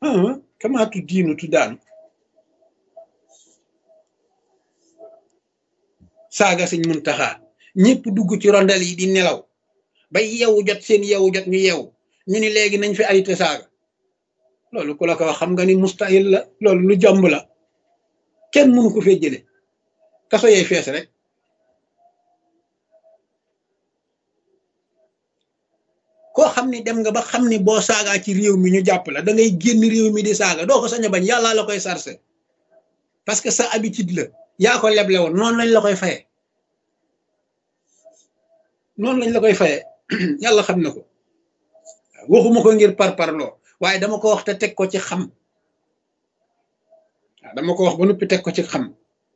ah kamaatu diinu tu daanu saaga sëñ Muntaxa ñëpp dugg ci rondel yi di nelaw ba yeewu jot seen yeewu jot ñu yeewu ñu ni léegi nañ fi arrêté saaga loolu ku la ko wax xam nga ni mustahil la loolu lu jomb la kenn mënu ko fee jële kaso yey fees rek koo xam ni dem nga ba xam ni boo saagaa ci réew mi ñu jàpp la da ngay génn réew mi di saaga doo ko sañ a bañ yàlla la koy sarse parce que sa habitude la yaa ko leble woon noonu lañ la koy faye noonu lañ la koy faye yàlla xam na ko waxuma ko ngir par parloo waaye dama ko wax te teg ko ci xam waaw dama ko wax ba noppi teg ko ci xam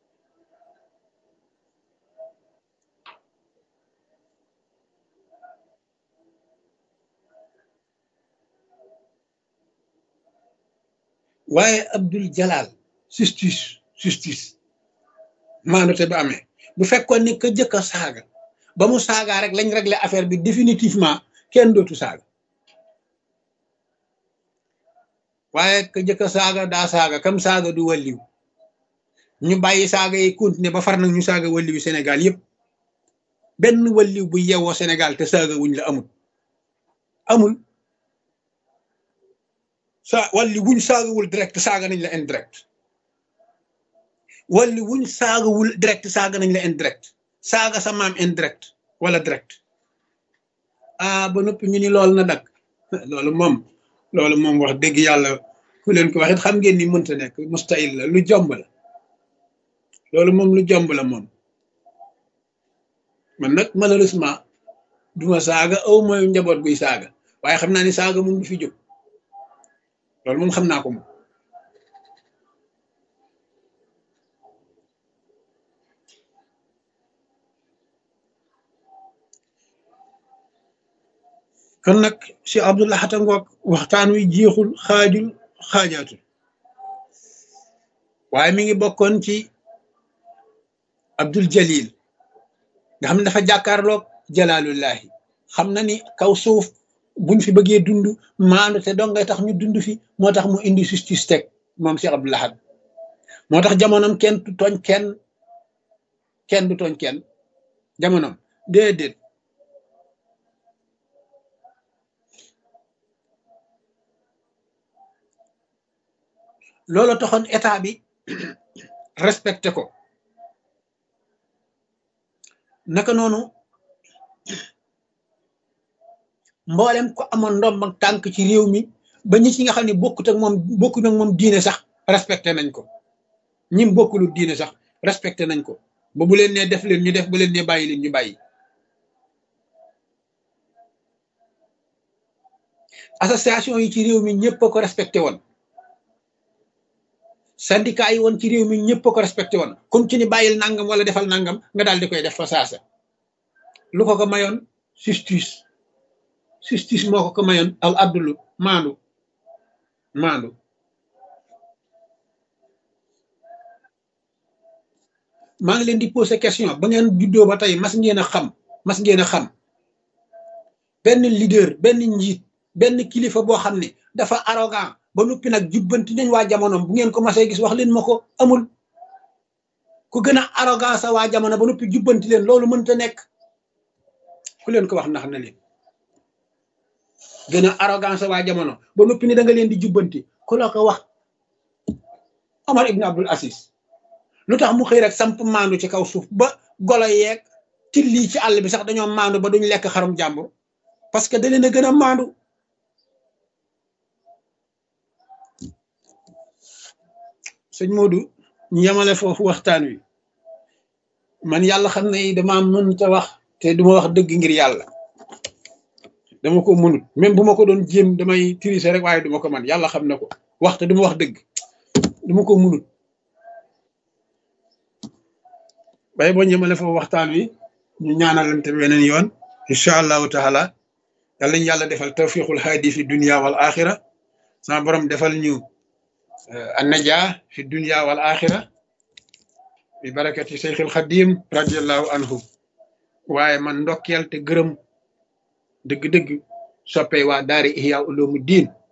waaye Abdul Jalal justice justice maandute ba amee bu fekkoon ni ka jëkk a saaga ba mu saagaa rek lañ régler affaire bi définitivement kenn dootu saaga waaye ka jëkk a saaga daa saaga kam saaga du walliw ñu bàyyi saaga yi continuer ba far nag ñu saaga walliwu Sénégal yëpp benn walliw bu yewoo Sénégal te saaga wuñ la amul amul sa walli wuñ saagawul direct saaga nañ la indirect walli wuñ saagawul direct saaga nañ la indirect saaga sa maam indirect wala direct ah ba noppi ñu ni loolu na dak loolu moom loolu moom wax dëgg yàlla ku leen ko waxit xam ngeen ni mënta nekk mustahil la lu jomb la loolu moom lu jomb la moom man nag malheureusement duma saaga aw mooy njaboot guy saaga waaye xam naa ni saaga moom du fi jóg loolu moom xam naa ko moom kon nag si Abdullah xata ngoog waxtaan wi jeexul xaajul xaajaatul waaye mi ngi bokkoon ci Abdul Jalil nga xam ne dafa jàkkaarloog jalaalullahi xam na ni kaw suuf buñ fi bëggee dund maandu te dong ngay tax ñu dund fi moo tax mu indi justice teg moom Cheikh Abdou Lahad moo tax jamonoom kenn du tooñ kenn kenn du tooñ kenn jamonoom déedéet loolu taxoon état bi respecté ko naka noonu mboolem ko amoon ndomb ak tànk ci réew mi ba ñi ci nga xam ne bokkut ak moom bokkut ak moom diine sax respecté nañ ko ñim bokkulu diine sax respecté nañ ko ba bu leen nee def leen ñu def bu leen nee bàyyi leen ñu bàyyi association yi ci réew mi ñëpp a ko respecté woon syndicat yi woon ci réew mi ñëpp a ko respecté woon comme ci ni bàyyil nangam wala defal nangam nga daal di koy def fa saasa lu ko ko mayoon justice justice moo ko ko mayoon al abdulu maandu maandu maa ngi leen di poser question ba ngeen juddoo ba tey mas ngeen a xam mas ngeen a xam benn leader benn njiit benn kilifa boo xam ne dafa arrogant ba noppi nag jubbanti nañ waa jamonoom bu ngeen ko masee gis wax leen ma ko amul ku gën a arrogant sa waa jamono ba noppi jubbanti leen loolu mënta nekk ku leen ko wax ndax na leen gën a arrogant sa waa jamono ba noppi ni da nga leen di jubbanti ku la ko wax Omar ibn Abdul Aziz lu tax mu xëy rek samp maandu ci kaw suuf ba golo yeeg tilli ci àll bi sax dañoo maandu ba duñ lekk xarum jàmbur parce que da leen a gën a maandu sëñ Modou ñu yemale foofu waxtaan wi man yàlla xam ne dama mënta wax te duma wax dëgg ngir yàlla dama ko mënut même bu ma ko doon jéem damay tricher rek waaye duma ko man yàlla xam na ko wax te duma wax dëgg duma ko mënut bay boo ñëmale foofu waxtaan wi ñu ñaanalante weneen yoon incha allahu taala yàlla ñu yàlla defal tawfiqul haadi fi dunia wal axira sama borom defal ñu annaja fi dunia wal axira bi barakati seyxil xadim radiallahu anhu waaye man ndokkeel te gërëm dëgg-dëgg soppee waa daari ihya ulumu diin